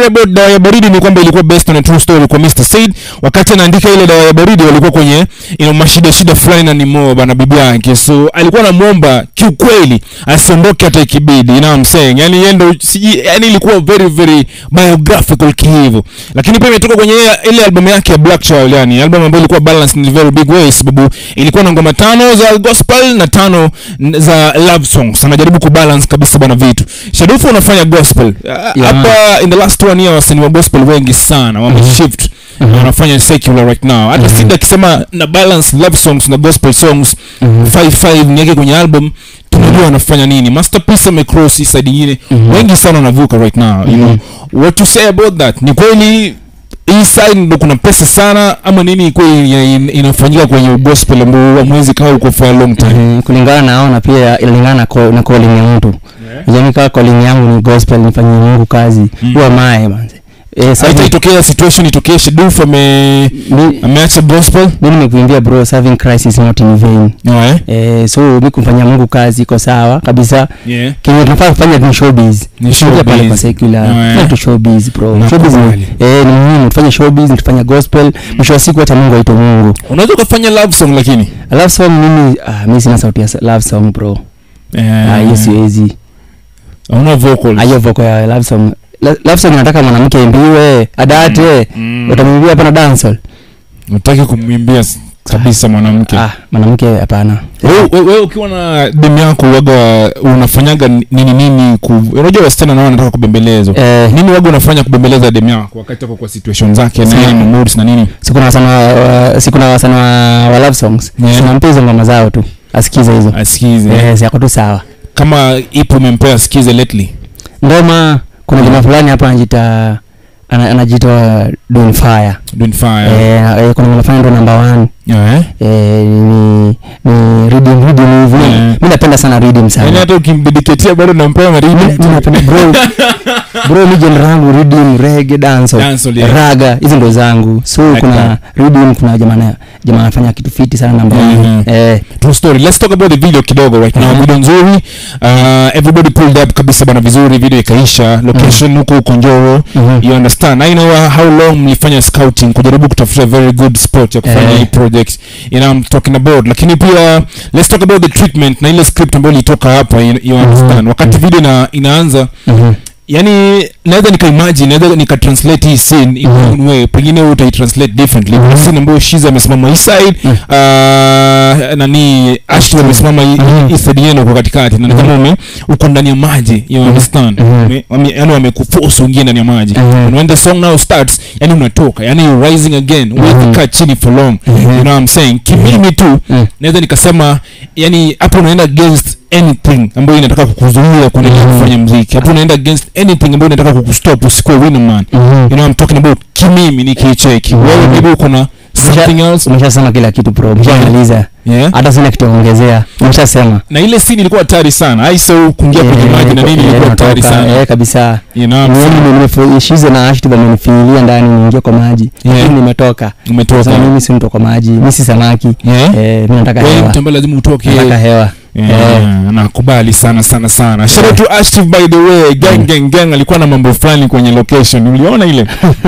about dawa ya baridi ni kwamba ilikuwa based on a true story kwa Mr. Said wakati anaandika ile dawa ya baridi walikuwa kwenye you know, mashida shida fulani na nimo bana bibi yake so alikuwa anamuomba kiukweli asiondoke hata ikibidi you know what I'm saying yani yeye ndo siji yani ilikuwa very very biographical kihivo lakini pia imetoka kwenye ile- ile album yake ya Black Child yani album ambayo ilikuwa balanced in a very big way sababu ilikuwa na ngoma tano za gospel na tano n- za love songs anajaribu kubalance kabisa bwana vitu Shadufu unafanya gospel Ah, Yeah. hapa in the last one year wasanii wa gospel wengi sana wameshift Mhm. na wanafanya secular right now hata Mhm. Sida akisema na balance love songs na gospel songs Mhm. 55 niweke kwenye album tunajua anafanya nini masterpiece amecross hii side nyingine Mhm. wengi sana wanavuka right now you know what to say about that ni kweli hii side ndo kuna pesa sana ama nini kweli ya- in- inafanyika kwenye gospel ambao hamwezi kaa huko for a long time Mhm, kulingana nao na pia inalingana na, ko- na calling ya mtu jamii kaa calling yangu ni gospel nifanyie mungu kazi Mm. huwa mae manze eh, sasa hata itokea situation itokee Shadufu ame mi, ameacha gospel mi nimekuimbia bro serving christ is not in vain yeah. eh, so mi kumfanyia mungu kazi iko sawa kabisa yeah. kenye tunafaa kufanya ni showbiz Ni Tusiingie pale kwa showbiz. secular Yeah. fanya tu showbiz bro showbiz Nakubali. ni, eh, ni muhimu tufanye showbiz tufanye gospel mwisho wa siku hata mungu aitwe mungu unaweza ukafanya love song lakini love song mimi ah, mi sina sauti ya s- love song bro ah, hiyo siwezi una vocals Ah, hiyo voko ya love song La- love song nataka mwanamke aimbiwe adate Mm. utamwimbia hapa na dancehall utaki kumwimbia s- kabisa mwanamke ah mwanamke hapana wewe we, we, ukiwa na demu yako waga unafanyaga nini nini ku unajua wasichana nao wanataka kubembelezwa eh, nini waga unafanya kubembeleza demu yako wakati ako kwa situation zake na Sina- yeye ni moods na nini siku na wasana wa, siku na wasana wa, wa love songs Yeah. tunampa hizo ngoma zao tu asikize hizo asikize eh, zako tu sawa kama ipo umempea asikize lately ngoma kuna jamaa fulani hapa anajita ana- anajiita Don Fire doing fire eh, eh, kuna ngoma fulani ndo number one yeah eh? eh, ni ni reading reading hivi Yeah. mi napenda sana reading yani sana hata ukimbidiketia bado nampea mi maridi mi napenda bro bro mi genre yangu reading reggae dancehall Dancehall, yeah. raga hizo ndo zangu so Like kuna that. reading kuna jamaa na- jamaa anafanya kitu fiti sana namba Mhm. eh true story let's talk about the video kidogo right now Mhm. video nzuri uh, everybody pulled up kabisa bana vizuri video ikaisha location huko huko njoro mhm. you understand i know uh, how long mlifanya scouting kujaribu kutafuta very good spot ya kufanya Eh. hii project you know I'm talking about lakini pia let's talk about the treatment na ile script ambayo ilitoka hapa you, you understand wakati Mhm. video ina, inaanza Mhm. yani naweza nikaimagine naweza nikatranslate hii scene in Mhm. one way pengine wewe utaitranslate differently kuna scene ambayo shiza amesimama hii side Mhm. uh, nani ashton amesimama hii- Mhm. hii side yenu kwa katikati na ni kama ume uko ndani ya maji you understand Mhm. Wame- wame- yani wamekuforce uingie ndani ya maji Mhm. and when the song now starts yani unatoka yani you're rising again Mhm. huwezi kaa chini for long Mhm. you know what I'm saying kimimi tu Mhm. naweza nikasema yani hapo unaenda against anything ambayo inataka kukuzuia kuendelea Mhm. kufanya mziki hapo unaenda against anything ambayo inataka kukustop usikuwe winner man Mhm. you know I'm talking about kimimi nikicheki Mhm. wewe maybe uko na something else umeshasema kila kitu bro umeshamaliza yeah hata sina kitu ya kuongezea umeshasema na ile scene ilikuwa hatari sana aisau kuingia kwenye Eh, maji na nini eh, ilikuwa hatari natoka, sana eh, kabisa you know what I'm saying? nimeshize na ashtu amenifiilia ndani niingie kwa maji Yeah. lakini nimetoka umetoka sasa mimi si mtu kwa maji mi si samaki yeah eh, mi nataka wewe hewa mtu ambaye lazima utoke nataka hewa Yeah, nakubali sana sana sana shout out to Ashtif by the way gang Mm. gang gang alikuwa na mambo fulani kwenye location uliona ile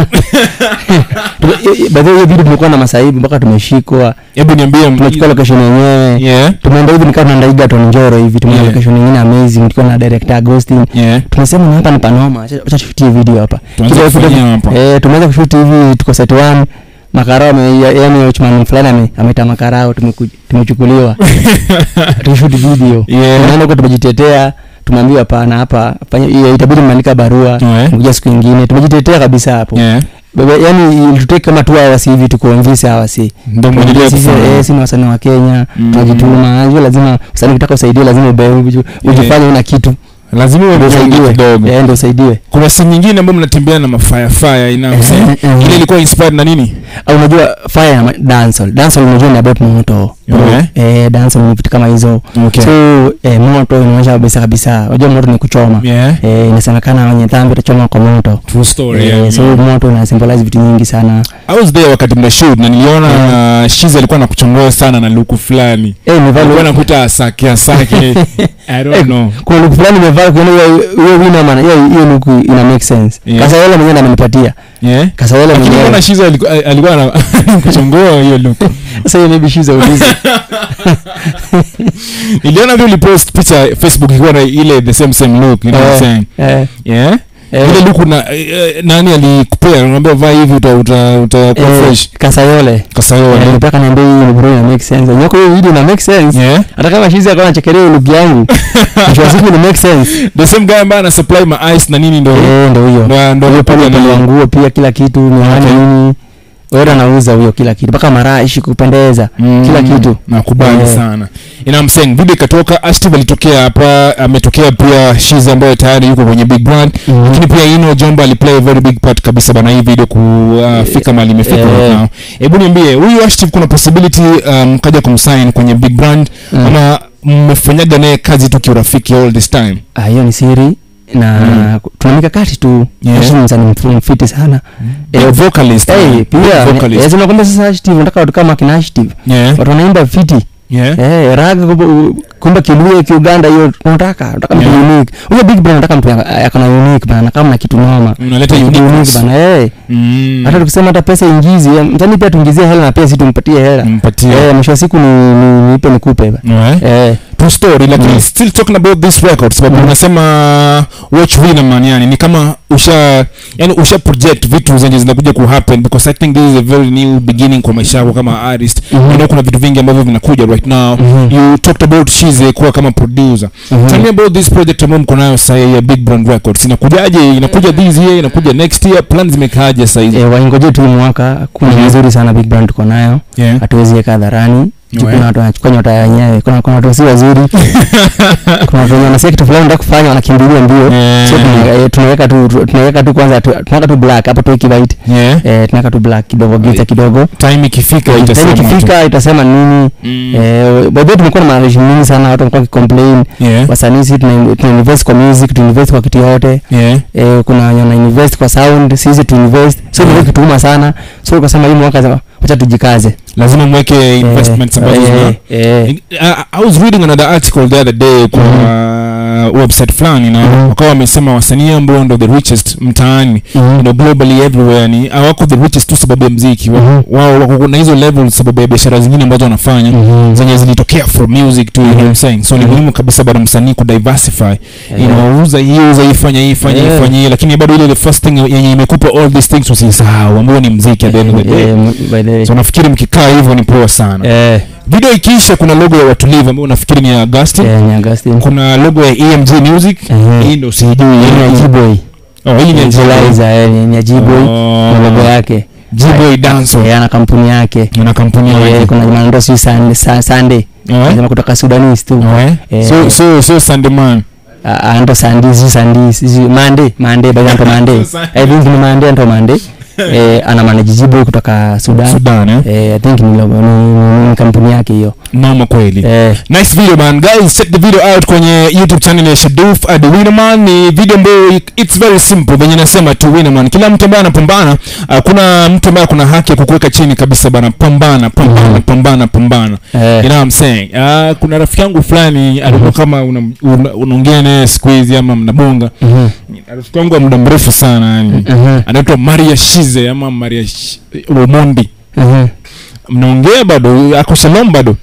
baadhi hiyo video tumekuwa na masaibu mpaka tumeshikwa hebu niambie tumechukua location yenyewe yeah tumeenda hivi nikaa tunaenda Egerton Njoro hivi tumeenda Yeah. location nyingine amazing tukiwa na director Agustin yeah tunasema "Na hapa ni panoma acha acha tushutie video hapa tuanze Kidogo kidogo- kufanyia hapa eh tumeanza kushoot hivi tuko set 1 makarao ame- ya- yani uchumani fulani ame- ameta makarao tumeku- tumechukuliwa tushoot video yeah tunaenda huko tumejitetea tumeambiwa hapana hapa fanya hiyo itabidi mmeandika barua Yeah. kuja siku ingine tumejitetea kabisa hapo yeah Baba, yani ilitutake kama tu hours hivi tukuonvise hours hii ndio mwendelee sisi kufanya eh, si ni wasanii wa Kenya Mm. tunajituma hiyo lazima usanii ukitaka usaidie lazima ube uju- ujifanye una kitu lazima uwe ndio mzuri usaidiwe kidogo eh ndio usaidiwe kuna scene nyingine ambayo mnatembea na mafire fire ina Eh, eh, eh. ile ilikuwa inspired na nini au unajua fire na ma- dancehall dancehall unajua ni about moto Okay. eh dancehall ni vitu kama hizo okay so eh, moto inaonyesha kabisa kabisa unajua moto ni kuchoma yeah eh inasemekana wenye dhambi utachoma kwa moto true story eh, yeah. so moto una symbolize vitu nyingi sana I was there wakati mna shoot na niliona uh, Shiza alikuwa anakuchongoa sana na luku fulani eh ni alikuwa vale anakuta asake asake I don't Eh, know. kuna luku fulani imevaa ukiona hiyo hiyo wina maana hiyo hiyo luku ina make sense Yeah. kasawele mwenyewe ndo amenipatia Yeah. kasawele Lakini mwenyewe mbona Shiza alikuwa alikuwa ana- kuchongoa hiyo look. sasa hiyo maybe she's a ulizi Niliona vile ulipost picha Facebook ikiwa na ile the same same look, you know what I'm saying? eh Yeah. eh, Ile look na eh, nani alikupea? Unaambia vaa hivi uta uta utakuwa eh, fresh. kasayole Kasayo. Eh, mpaka niambia hii ni bro ina make sense nyako hiyo video ina make sense Yeah. hata kama shizi akawa anachekelea hiyo look yangu mwisho wa siku ina make sense The same guy ambaye ana supply ma ice na nini ndo eh ndio hiyo ndo ndo huyo pale ndo- upande wa nguo pia kila kitu miwani Okay. nini wewe anauza huyo kila kitu mpaka marashi kupendeza Mm, kila kitu nakubali Eh. sana you know what I'm saying video ikatoka Ashtive alitokea hapa ametokea pia Shiza ambaye tayari yuko kwenye big brand Mhm. lakini pia Ino Jomba aliplay a very big part kabisa bana hii video kufika mahali imefika Eh. right now hebu niambie huyu Ashtive kuna possibility um, kaja kumsign kwenye big brand Mm. ama mmefanyaga naye kazi tu kiurafiki all this time Ah, hiyo ni siri na Mm. tuna mikakati tu Yeah. Ashton ni msanii mfu- mfiti sana Eh, vocalist Eh, man. pia vocalist lazima kwamba sasa Ashton nataka watu kama kina Ashton yeah watu wanaimba fiti yeah eh raga kumbe- kumbe kiluye kiuganda hiyo tunataka tunataka mtu Yeah. unique huyo big brand nataka mtu ya- akona unique bana kama na kitu noma unaleta Kitu uniqueness bana eh mm hata tukisema hata pesa ingizi eh, mtani pia tuingizie hela na pia si tumpatie hela mpatie eh mwisho wa siku ni ni- nipe nikupe ba yeah eh true story lakini Mm. still talking about this record sababu Mm. unasema watch winner man yani ni kama usha yani usha project vitu zenye zinakuja ku happen because i think this is a very new beginning kwa maisha yako kama artist Mhm. you know kuna vitu vingi ambavyo vinakuja right now Mhm. you talked about Shize kuwa kama producer Mhm. tell me about this project ambayo mko nayo sasa ya Big Brand Records inakujaje inakuja this year inakuja next year plan zimekaaje sasa hizi eh waingoje tu hii mwaka kuna Mhm. nzuri sana big brand tuko nayo yeah hatuwezi weka hadharani Juu Ouais. kuna watu wanachukua nyota ya wenyewe kuna kuna watu si wazuri kuna watu wenye wanasikia kitu fulani wanataka kufanya wanakimbilia mbio Yeah. so tuna- eh, tunaweka tu tu- tunaweka tu kwanza tu- tunaweka tu black hapo tuweki white yeah eh tunaweka tu black kidogo giza kidogo time ikifika Time itasema tu. ikifika itasema nini Mm. eh by the way tumekuwa na management mingi sana watu wamekuwa wakicomplain yeah wasanii sisi tuna tuna invest kwa music tuna invest kwa kitu yote yeah eh, kuna wenye wana invest kwa sound sisi tu invest so Yeah. yeah. kituma sana so ukasema hii mwaka sema, wacha tujikaze lazima mweke investments Eh, ambazo eh, zina eh, I, I was reading another article the other day kwa uh, website fulani na Mhm. wakawa wamesema wasanii ambao ndo the richest mtaani mhm. you know, globally everywhere ni hawako the richest tu sababu ya mziki Wa- Mhm. wao wako na hizo level sababu ya biashara zingine ambazo wanafanya Mhm. zenye zilitokea from music to you know what I'm saying so ni Mhm. muhimu kabisa bado msanii kudiversify you Eh, know uza hii uza hii fanya hii fanya hii Yeah. fanya hii lakini bado ile the first thing yenye imekupa all these things usisahau ambayo ni mziki at the end of the day eh, m- by the way. so nafikiri mkikaa hivyo ni poa sana Eh, video ikiisha kuna logo ya watulivu ambayo nafikiri ni ya Augustin eh, ni Augustine. kuna logo ya EMG Music Eh, hii ndo sijui hii ni ya G-Boy. oh hii ni ya Equalizer, eh, ni- ni ya G-Boy Oh. na logo yake G-Boy Dance Eh, ana kampuni yake na kampuni Eh, yake kuna jamaa anaitwa sijui Sun- Sun- Sunday Eh? Anasema kutoka Sudanese tu Eh? Eh. so so so Sandeman Ah, ah, anaitwa Sunday sijui Sunday sijui Monday Monday by the way, anaitwa Monday Sunday. I think ni Monday anaitwa Monday eh, ana manage G-Boy kutoka Sudan Sudan eh eh, I think ni logo ni, ni, ni kampuni yake hiyo mama kweli eh, nice video man guys check the video out kwenye youtube channel ya Shaduf at Winnerman ni video ambayo i- it's very simple venye nasema tu Winnerman kila mtu ambaye anapambana uh, kuna mtu ambaye kuna haki ya kukuweka chini kabisa bana pambana pambana Mhm. pambana pambana you eh, know what I'm saying uh, kuna rafiki yangu fulani alikuwa kama una- una- unaongea naye siku hizi ama mnabonga mhm, rafiki yangu wa muda mrefu sana yani mhm, anaitwa Maria Shize ama Maria Sh- Omondi mhm. mnaongea bado ako Shalom bado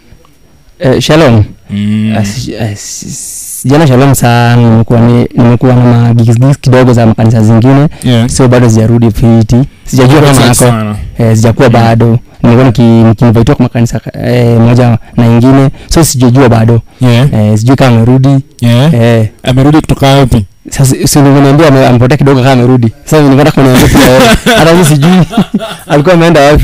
Eh, Shalom mm. Ah, si- ah, si- sijana Shalom sana nimekuwa ni, nimekuwa na magigs kidogo za makanisa zingine yeah. so bado sijarudi fiti sijajua kama Asante nako sana. eh, sijakuwa Mm. bado nimekuwa niki- nikiinvitiwa kwa makanisa eh, moja na ingine so sijajua bado yeah. eh, sijui kama amerudi yeah. eh, amerudi kutoka wapi sasa si uliniambia ame- amepotea kidogo kama amerudi sasa nilikuwa kuniambia pia wewe. hata mimi sijui alikuwa ameenda wapi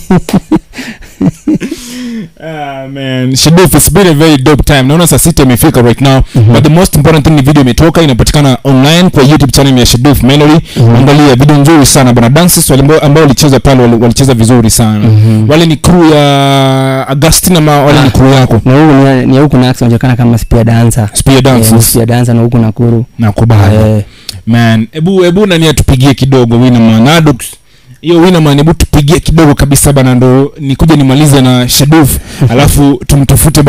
Ah, man Shaduf it's been a very dope time naona saa sita imefika right now Mhm. but the most important thing ni video imetoka inapatikana online kwa youtube channel ya Shaduf Melody Mhm. angalia video nzuri sana bana dances wale ambao- ambao walicheza pale wali- walicheza vizuri sana Mhm. wale ni crew ya Agustin ama wale ni Ah. crew yako na huku ni- ni huku nax anajulikana kama spear dancer spear Eh, ni dances spear dancer na huku nakuru nakubali eh, man hebu hebu nani atupigie kidogo Winnerman Adux hiyo Winnerman hebu tupigie kidogo kabisa bana ndo nikuja nimalize na Shaduf alafu tumtafute